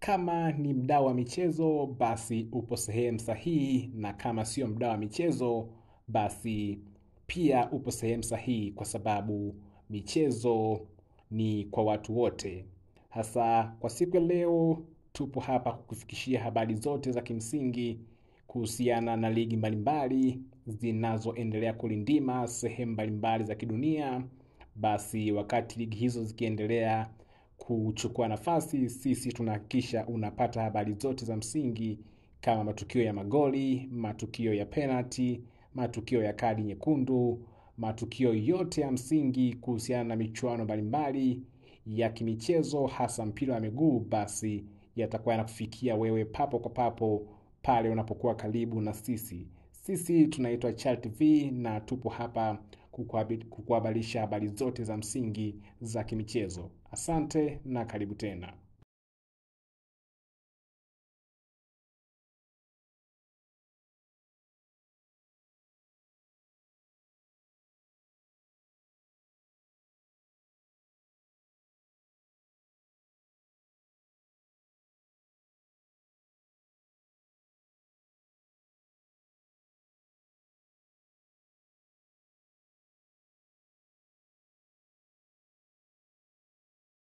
kama ni mdau wa michezo, basi upo sehemu sahihi, na kama sio mdau wa michezo, basi pia upo sehemu sahihi, kwa sababu michezo ni kwa watu wote. Hasa kwa siku ya leo, tupo hapa kukufikishia habari zote za kimsingi kuhusiana na ligi mbalimbali zinazoendelea kulindima sehemu mbalimbali za kidunia. Basi wakati ligi hizo zikiendelea kuchukua nafasi, sisi tunahakikisha unapata habari zote za msingi kama matukio ya magoli, matukio ya penalty, matukio ya kadi nyekundu, matukio yote ya msingi kuhusiana na michuano mbalimbali ya kimichezo, hasa mpira wa miguu, basi yatakuwa yanakufikia wewe papo kwa papo pale unapokuwa karibu na sisi. Sisi tunaitwa Chal TV na tupo hapa kukuhabarisha habari zote za msingi za kimichezo. Asante na karibu tena.